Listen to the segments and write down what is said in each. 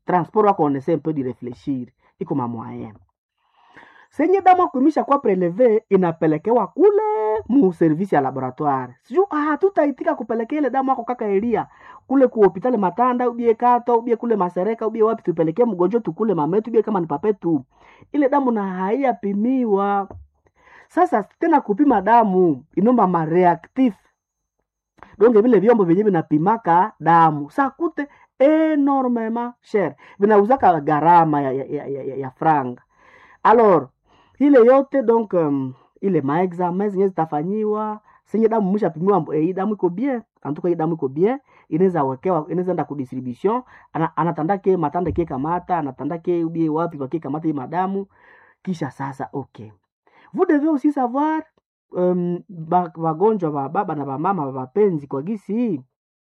transport wako onese un peu de réfléchir iko mamwaye senye damu akuimisha kwa preleve inapelekewa kule mu service ya laboratoire siju hatutaitika kupelekea ile damu ako kaka elia kule ku hospitali matanda ubie kato ubie kule masereka ubie wapi tupelekee mgonjwa tukule mametu ubie kama ni papetu ile damu na haiyapimiwa sasa tena kupima damu inomba mareactif donge vile vyombo vyenye vinapimaka damu sakute enormement cher vinauzaka gharama ya, ya, ya, ya, ya franga alors ile yote donc um, ile maexamen zenye zitafanyiwa senye damu mshapimiwa eh, hii damu iko bien antuka hii damu iko bien inaweza wekewa inaweza enda kudistribution ana, anatanda ke matanda ke kamata anatanda ke ubie wapi wake kamata hii madamu kisha sasa okay vous devez aussi savoir um, ba- wagonjwa wa baba na wamama wapenzi kwa gisi hii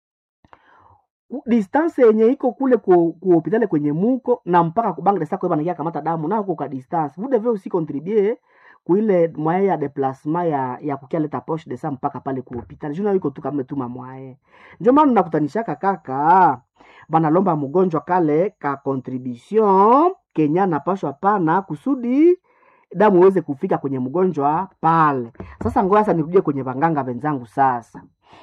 ku- distance yenye iko kule ku, ku hospitali kwenye muko na mpaka kubangre sako banakia kamata damu na huko ka distance vous devez aussi contribuer kuile mwaye ya déplacement ya ya kukia leta poche de sa mpaka pale ku hospitali juna iko tu kama tuma mwaye ndio maana nakutanishaka kaka banalomba mgonjwa kale ka contribution kenya napashwa pana kusudi damu iweze kufika kwenye mgonjwa pale sasa ngoja sasa nirudie kwenye wanganga wenzangu sasa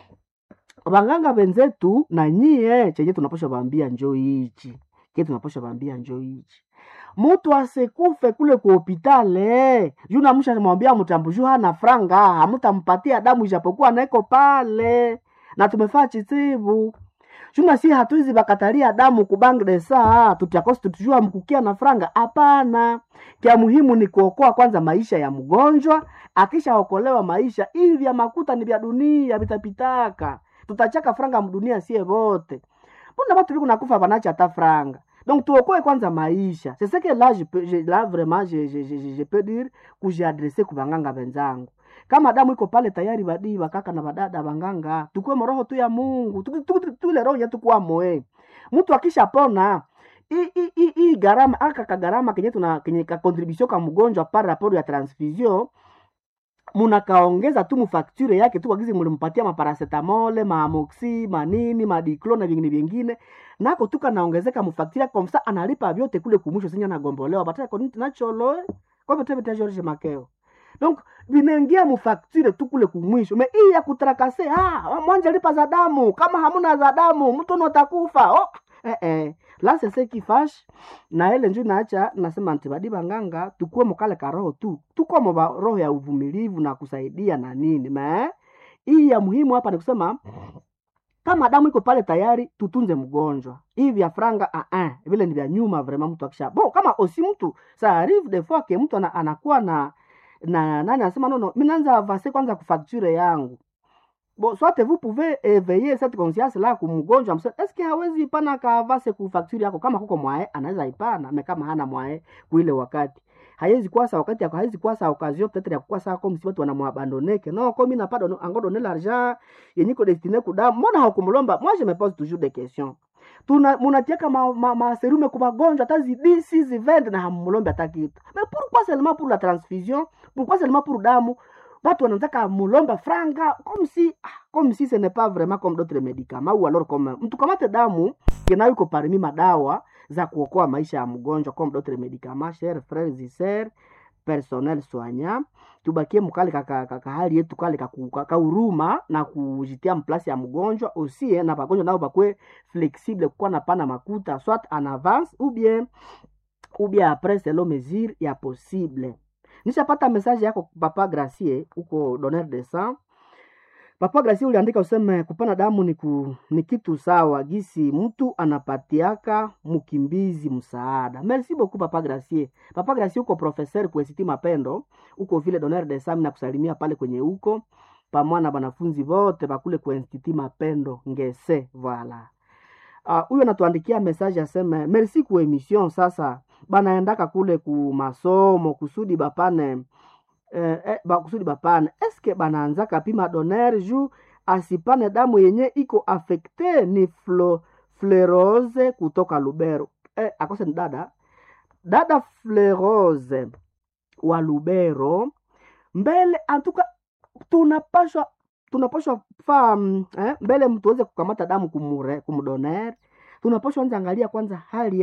wanganga wenzetu na nyie chenye tunapasha waambia njo hichi kile tunapasha waambia njo hichi mutu asekufe kule ku hopitale juu namsha mwambia mtambu juu hana franga hamutampatia damu ijapokuwa naiko pale na tumefaa chitibu chuna si hatuizi bakatalia damu kubangde saa tutiakosi tutujua mkukia na franga hapana kya muhimu ni kuokoa kwanza maisha ya mgonjwa akishaokolewa maisha hivi vya makuta ni vya dunia vitapitaka tutachaka franga mdunia sie vote mbona watu viko nakufa wanacha hata franga donc tuokoe kwanza maisha c'est ce que là je peux, je, là vraiment je, je, je, je, je peux dire kujiadrese kubanganga wenzangu kama damu iko pale tayari badii bakaka na badada banganga tukue roho tu ya mungu Tu- tu- tu- tule roho yetu kuwa moe mtu akishapona hii- hii- hii- hii gharama aka kagarama kenye tuna kenye ka contribution ka mgonjwa par rapport ya transfusion munakaongeza tu mufakture yake tu wagizi mulimpatia maparacetamole maamoxi manini madiclo na vingine vingine nako tu kanaongezeka mufakture komsa analipa vyote kule kumwisho sinya nagombolewa bataya koniti nacholo koveteveta george makeo donc vinaingia mufakture tu kule kumwisho me hii ya kutrakase ah, mwanja lipa za damu kama hamuna za damu mtu notakufa oh, eh, eh. la sese kifash na ile nju naacha nasema ntibadi banganga tukuwe mukale ka roho tu tukwamo ba roho ya uvumilivu na kusaidia na nini me hii ya muhimu hapa ni kusema kama damu iko pale tayari tutunze mgonjwa hivi vya franga uh -uh, vile ni vya nyuma vraiment mtu akisha bon kama osi mtu ça arrive des fois ke mtu ana, anakuwa na na nani anasema nono mi naanza avance kwanza kufacture yangu bon soit vous pouvez éveiller cette conscience là kumgonjwa mse est ce que hawezi ipana ka avance ku facture yako kama kuko mwae anaweza ipana me kama hana mwae kuile wakati haiwezi kuwa sa wakati yako haiwezi kuwa sa occasion peut-être ya kukuwa sa comme si watu wanamwabandoneke no comme n'a pas donné encore donné l'argent yenye ko destiné kudamu mbona hakumlomba moi je me pose toujours des questions tuna munatiaka ma, ma, ma serume kwa magonjwa hata zidisi zivende na hamulombe hata kitu mais pourquoi seulement pour la transfusion pourquoi seulement pour damu watu wanataka mulombe franga comme si ah, comme si ce n'est pas vraiment comme d'autres médicaments ou alors comme mtu kamate damu kenayo iko parmi madawa za kuokoa maisha ya mgonjwa comme d'autres médicaments chers frères et sœurs personnel soignant tubakie mukale kaka, kaka hali yetu kale kauruma na kujitia mplasi ya mgonjwa aussi eh, na bagonjwa nao bakwe flexible kukuwa na pana makuta soit en avance ou bien ou bien après selon mesure ya possible nishapata message yako papa gracie huko donneur de sang papa gracie uliandika useme kupana damu ni, ku, ni kitu sawa gisi mtu anapatiaka mkimbizi msaada merci beaucoup papa gracie papa gracie uko professeur kuesiti mapendo uko vile donneur de sang na kusalimia pale kwenye huko pamoja na banafunzi wote bakule ku institut mapendo ngese voilà huyo uh, anatuandikia message aseme merci ku emission sasa banaendaka kule ku masomo kusudi bapane eh, eh, ba, kusudi bapane eske banaanzaka pima doner ju asipane damu yenye iko afekte ni flo, flerose kutoka lubero eh, akose ni dada dada flerose wa lubero mbele antuka tunapashwa tunapashwa faa mm, eh, mbele mtu aweze kukamata damu kumure kumdoner tunapashwa anza angalia kwanza hali